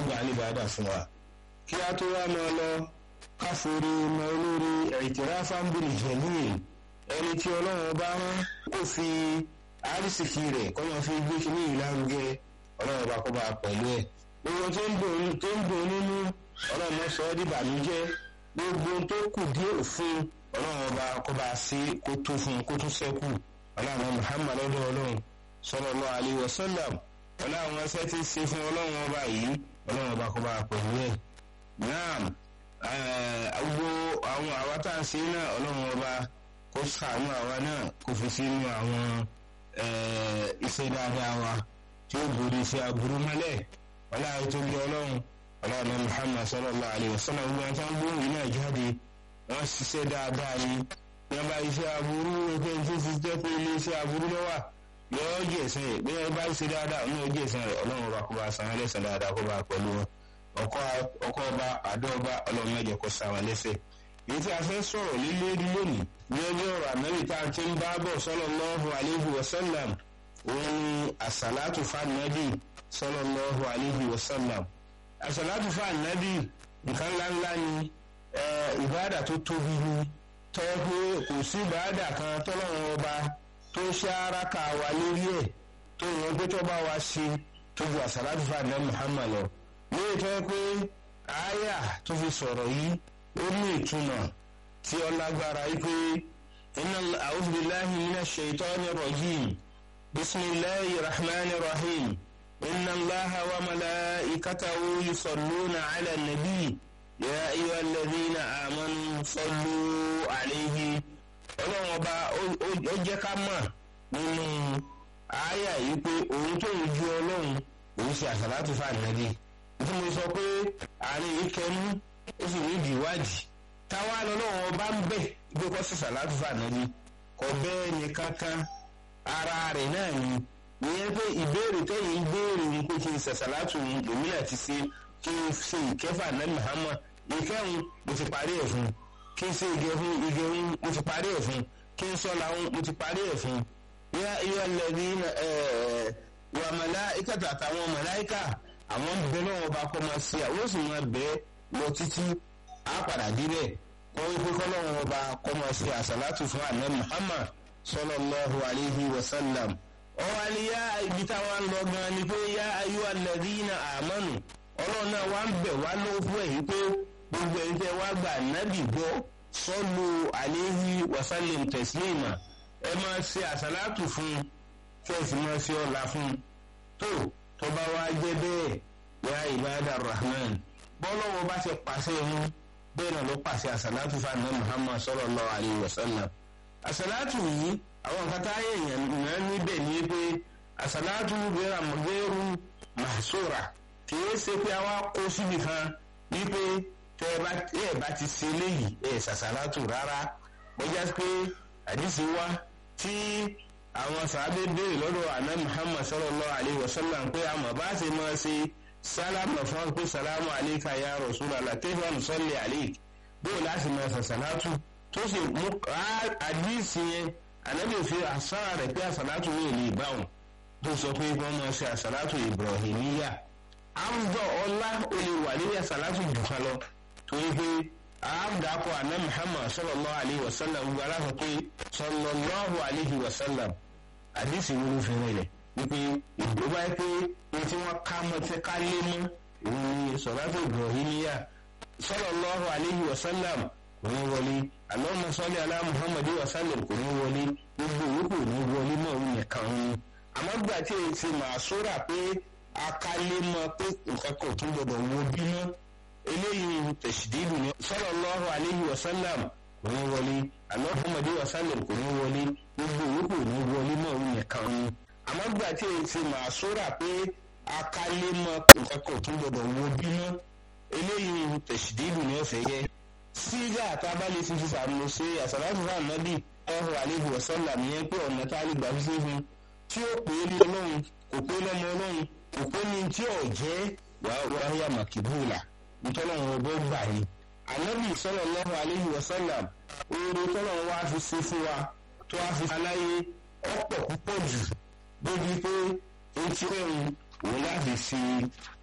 gbà níbàdà fún wa. kí a tó wá máa lọ káforí mọ olórí i'tirafan bil jalil ẹni tí ọlọ́run bá rán kó fi àrísìkì rẹ̀ kọ́ máa fi gbé kí ní ìlànà ọlọ́run bá kó bá pẹ̀lú ẹ̀. gbogbo tó ń dùn nínú ọlọ́run sọ ọ́ dìbànújẹ́ gbogbo tó kù díẹ̀ fún ọlọ́run ọba kó bá sí kó tó fún kó tó sẹ́kù ọlọ́run Muhammad lọ́dọ̀ ọlọ́run sallallahu alaihi wasallam ọlọ́run ẹsẹ̀ ti ṣe fún ọlọ́run ọba yìí ọlọ́run ọba kó bá pẹ̀lú ẹ̀. naam gbogbo àwọn àwa tá à ń ṣe náà ọlọ́run ọba kó ṣàánú àwa náà kó fi sínú àwọn iṣẹ́ dáadáa wa tí ó borí sí aburú mọ́lẹ̀ ọlọ́run tó gbé ọlọ́run ọlọ́run Muhammad sallallahu alaihi wasallam gbogbo àwọn tó ń gbóhùn yìí náà jáde wọ́n ṣiṣẹ́ dáadáa ni wọ́n bá iṣẹ́ aburú ẹgbẹ́ tó fi jẹ́ pé ilé iṣẹ́ aburú lọ́wọ́ yọ̀ọ́ jẹ̀sán rẹ̀ bí wọ́n bá ṣe dáadáa ọ̀nà jẹ̀sán rẹ̀ ọlọ́run ọba kó bá san án lẹ́sàn dáadáa kó bá pẹ̀lú wọn ọkọ ọba àdó ọba ọlọ́run mẹ́jọ kó sa wọn lẹ́sẹ̀ èyí tí a fẹ́ sọ̀rọ̀ lílé lónìí ní ọjọ́ ọ̀rọ̀ àmẹ́rì tá a ti ń bá bọ̀ sallallahu alaihi wasallam òun ni àsàlátù fànàbì sallallahu alaihi wasallam àsàlátù fànàbì nǹkan ńláńlá ni ìbáàdà tó tóbi ni tọ́ pé kò sí ìbáàdà kan tọ́lọ́run ọba tó ṣe araka wa lórí ẹ̀ tó yàn pé tó bá wa ṣe tó ju àsàlátù fànàbì Muhammad lọ lórí tó yẹ pé àyà tó fi sọ̀rọ̀ yìí ó ní ìtumọ̀ tí ó lágbára yìí pé inna a'udhu billahi minash shaitani rajim bisimilahi rahman rahim inna allaha wa malaikatahu yusalluna ala nabi ya ayyuha alladhina amanu sallu alayhi ọlọ́run ọba ó jẹ́ ká mọ̀ nínú àyà yìí pé òun tó ń ju ọlọ́run òun ṣe àṣàlátù fún ànábì tí mo sọ pé àárín yìí kẹnu ó sì ní ìdí ìwádìí táwa lọ́lọ́run ọba ń bẹ̀ gbé kọ́ sí àṣàlátù fún ànábì kọ bẹ́ẹ̀ ni kankan ara rẹ̀ náà ni ìyẹn pé ìbéèrè tẹ́yìn ń béèrè ní pé kí n ṣàṣàlátù lòmìnira ti ṣe kí n ṣe ìkẹfà náà Muhammad ìkẹrùn mo ti parí ẹ̀ fún kí n ṣe ìgẹ̀hún ìgẹ̀hún mo ti parí ẹ̀ fún kí n sọ làwọn mo ti parí ẹ̀ fún yá iyọ̀ lẹ́bí wà màláìkà àtàwọn màláìkà àwọn bẹ náà wọn bá kọ́ máa ṣe àwọn sì máa bẹ́ lọ títí á padà débẹ̀ kọ́ wípé kọ́ náà wọn bá kọ́ máa ṣe àṣàlátù fún àná Muhammad sallallahu alayhi wa sallam ọwọ́ àlìyá ibi táwọn lọ gan ni pé yá ayú alladhina amanu ọlọ́run náà wá ń bẹ̀ wá lọ́wọ́ fún ẹ̀yìn pé gbogbo ẹ̀yin tẹ́ wá gbà nábì gbọ́ sọ́lù alayhi wa sallim taslima ẹ máa ṣe àṣàlátù fún kí ẹ sì máa ṣe ọ̀la fún tó tó bá wá jẹ́ bẹ́ẹ̀ yá ibada rahman bọ́lọ́wọ́ bá ṣe pàṣẹ mú bẹ́ẹ̀ náà ló pàṣẹ àṣàlátù fún àná muhammad sallallahu alayhi wa sallam àṣàlátù yìí àwọn nǹkan tá a yẹ yẹn náà níbẹ̀ ní pé àṣàlátù gẹ́rù mahsura kìí ṣe pé àwa kó síbi kan wípé tẹ ẹ bá ti ṣe léyìí ẹ ṣàṣàlátù rárá wọ́n já pé àdìsí wá tí àwọn sàábé béèrè lọ́dọ̀ àná muhammad sallallahu alayhi wa sallam pé àmọ́ bá ṣe máa ṣe sálámà fún pé sálámù alayka ya rasulallah kayfa nusalli alayk bóò láti máa ṣàṣàlátù tó sì mú àdìsí yẹn ànábì fi àṣàrà rẹ̀ pé àṣàlátù yìí lè báwọn tó sọ pé wọ́n máa ṣe àṣàlátù ibrahimiyya àwùjọ ọlá olè wà ní àṣàlátù jù kan lọ torí pé àádàkọ àná muhammad sallallahu alayhi wa sallam gbogbo aláṣọ pé sallallahu alayhi wa sallam àdìsí wo ló fi rìnlẹ̀ wípé ìgbó bá yẹ pé ní tí wọ́n ká mọ́ tí ká lé mọ́ òun ni sọ̀rọ̀tò ibrahimiyya sallallahu alayhi wa sallam kò ní wọlé allahumma salli ala muhammad wa sallam kò ní wọlé gbogbo òwúkò ní wọlé mọ́ òun nìkan òun àmọ́ gbà tí èyí ti máa sóra pé akálémọ pé nǹkan kan tún gbọdọ̀ wo bímọ eléyìí tẹ̀sídìlù ni sallallahu alayhi wa sallam kò ní wọlé Muhammad wa sallam kò ní wọlé gbogbo òwúkò ní wọlé mọ́ òun nìkan òun àmọ́ gbà tí èyí ti máa sóra pé akálémọ nǹkan kan tún gbọdọ̀ wo bímọ eléyìí tẹ̀sídìlù ni ọ̀fẹ́ yẹ sígá àtàbálẹ̀ ti fi sàmúlò ṣe àsàlátù fún ànábì ọ̀hún alayhi wa sallam yẹn pé ọ̀nà tá a lè gbà fi ṣe fún tí ó pè é ní ọlọ́run kò pé lọ́mọ ọlọ́run kò pé ní tí ò jẹ́ wàhálà màkìbúlà ntọ́lọ́run ọgbọ́ gbà ní. ànábì sallallahu alayhi wa sallam oore tọ́lọ́run wá fi ṣe fún wa tó wá fi aláyé ọ̀pọ̀ púpọ̀ jù débi pé etí ẹ̀rùn òun láti ṣe